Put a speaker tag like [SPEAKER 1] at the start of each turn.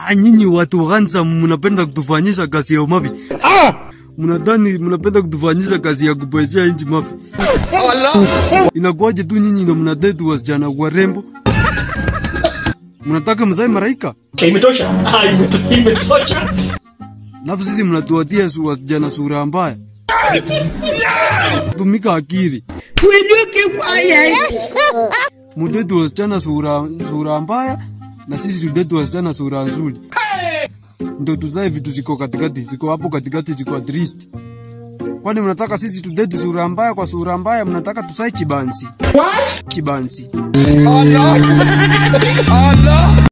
[SPEAKER 1] Ah, nyinyi watu wanza mnapenda kutufanyisha kazi ya mavi. Ah! Mnadhani mnapenda kutufanyisha kazi ya kuboresha nchi mavi. Inakuwaje tu nyinyi ndio mnadate wasichana warembo? Mnataka mzae maraika?
[SPEAKER 2] Imetosha. Ah, imeto- imetosha.
[SPEAKER 1] Alafu sisi mnatuatia su wasichana sura mbaya. Tumika akili. Mudate wasichana sura sura mbaya na sisi tudate wasichana sura nzuri. Ndio tuzae vitu ziko katikati, ziko hapo katikati, ziko at least. Kwani mnataka sisi tudate sura mbaya kwa sura mbaya, mnataka tusae chibansi?
[SPEAKER 2] What?
[SPEAKER 1] Chibansi.